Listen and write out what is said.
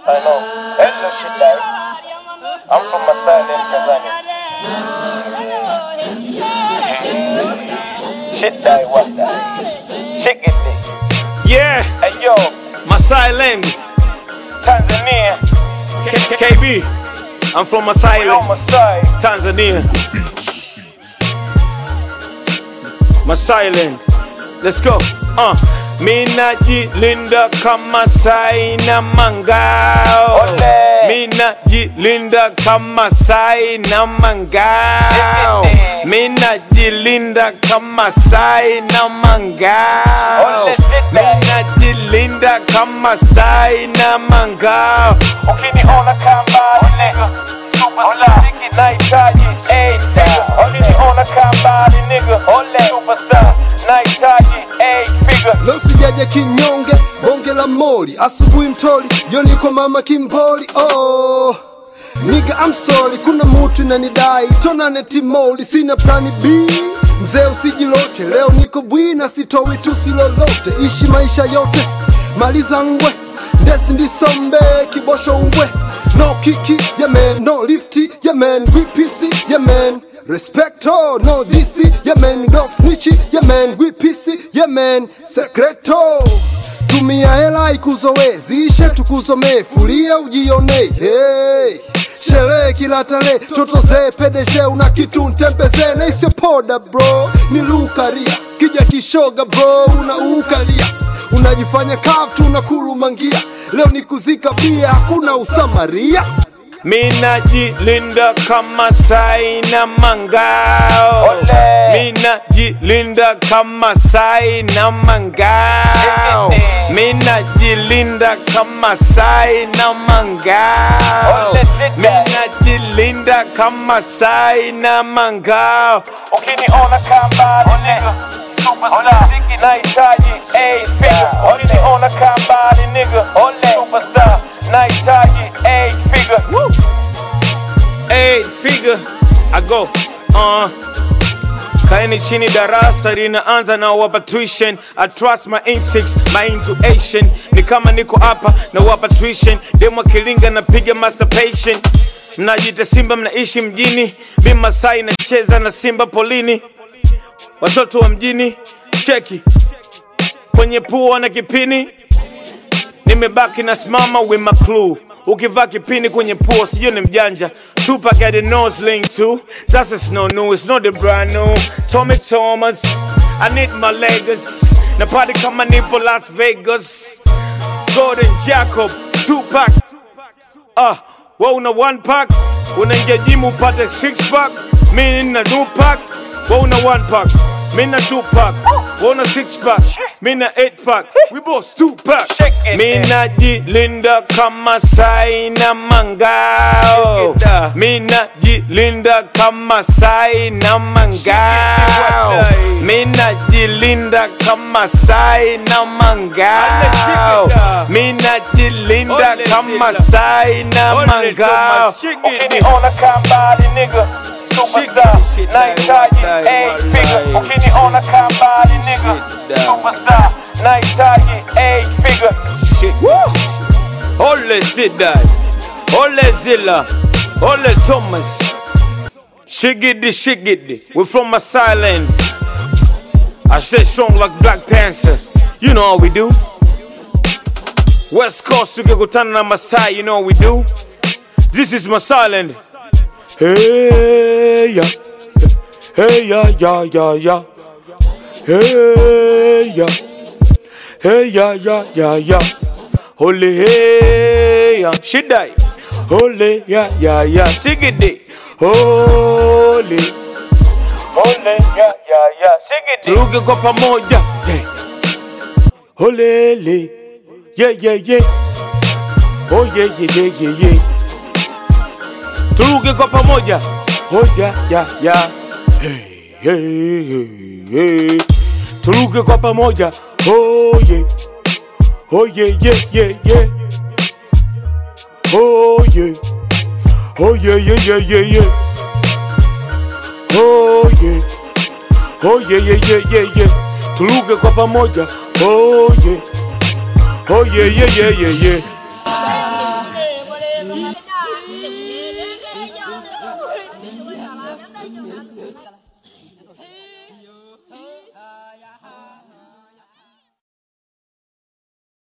I know. Hello, Shidai. I'm from Masai, Tanzania. Shidai, what die? Chicken dick. Yeah, Hey, yo, Masai Land, Tanzania. K- K- KB. I'm from Masai We on Land, Masai. Tanzania. Masai Land. Let's go. Uh. Mina jilinda kama sai na mangao. Ole. Mina jilinda kama sai na mangao. Zipinde. Mina jilinda kama sai na mangao. Ole, zipinde. Mina jilinda kama sai na mangao. Ukiniona kamba nigga, superstar. Nahitaji eight figure. Ukiniona kamba nigga, superstar. Nahitaji eight figure. Leo sijaja kinyonge, bonge la moli, asubuhi mtoli, jioni kwa mama kimpoli. Oh niga I'm sorry, kuna mutu inanidai tonane timoli, sina plani B. Mzee usijiloche, leo niko bwina, sitowi tusi lolote, ishi maisha yote, maliza ngwe, ndesi ndisombe, kibosho ngwe, no kiki, yeah man, no lifti, yeah man, VPC, yeah man. Respecto, no DC, yeah man, no snitchy, yeah man, gwipisi, yeah man, secreto tumia hela ikuzowe zishe tukuzomee fulia ujione hey. sherehe kila tarehe totozee pedeshe una kitu ntembezee na isio poda bro ni lukaria kija kishoga bro unaukalia unajifanya kaftu unakulumangia leo ni kuzika bia hakuna usamaria Mina jilinda kama sai na mangao. Ole. Mina jilinda kama sai na mangao. Zipinde. Mina jilinda kama sai na mangao. Ole, sit back. Mina jilinda kama sai na mangao. Ukiniona kamba nigga, superstar. Nahitaji eight figure. Ukiniona kamba nigga, superstar. Nahitaji eight figure. Eight figure I go uh. Kaeni chini darasa linaanza na wapa tuition I trust my instincts, my intuition Ni kama niko hapa na wapa tuition Demo kilinga napiga masturbation Mnajita simba mnaishi mjini Mi Masai nacheza na simba polini Watoto wa mjini cheki Kwenye pua na kipini nimebaki na simama with my clue ukivaa kipini kwenye pua sijui ni mjanja Tupac had a nose ring too sasa it's no new it's not the brand new Tommy Thomas I need my Lagos na party kama nipo Las Vegas Gordon Jacob Tupac Ah, we una one pack unaingia jimu upate six pack mi nina two pack we una one pack mi na two pack we una six pack mi na eight pack we both two pack Shake it, mi eh. najilinda kama sai na mangao Shake it, ah. mi najilinda kama sai na mangao Shake it, mi najilinda kama sai na mangao Shake it, ah. mi najilinda Ole kama zila. sai na Ole mangao Thomas, Ukiniona kamba nigga, superstar. Shake it, shit, Nahitaji like, eight like, figure. like. Ukiniona kamba nigga, Shit, down. superstar. Nahitaji eight figure. Shit. Ole Zidai, Ole Zilla, Ole Thomas. Shigidi, shigidi. We're from Masai Land. I stay strong like Black Panther. You know how we do. West Coast, tukikutana na Masai, you know how we do. This is Masai Land. Hey, yeah. Hey, yeah, yeah, yeah, yeah. Hey, yeah. Hey, yeah, yeah, yeah, yeah. Holy, hey, yeah. Shidai. Holy, yeah, yeah, yeah. Shigidi. Holy. Ole, yeah, yeah, yeah. Shake it. Turuge kwa pamoja. Yeah. Holele. Yeah, yeah, yeah. Oh, yeah, yeah, yeah, yeah, yeah. Turuge kwa pamoja. Oh, yeah, yeah, yeah. Hey, hey, hey, hey. Turuge kwa pamoja. Oh, yeah. Oh, yeah, yeah, yeah, yeah. Oh, yeah. Oh, yeah, yeah, yeah, yeah, yeah. Oh, yeah. Oh yeah yeah yeah yeah yeah. Tuluge kwa pamoja. Oh yeah. Oh yeah yeah yeah yeah yeah. Hãy subscribe cho kênh Ghiền Mì Gõ Để không bỏ lỡ những video hấp dẫn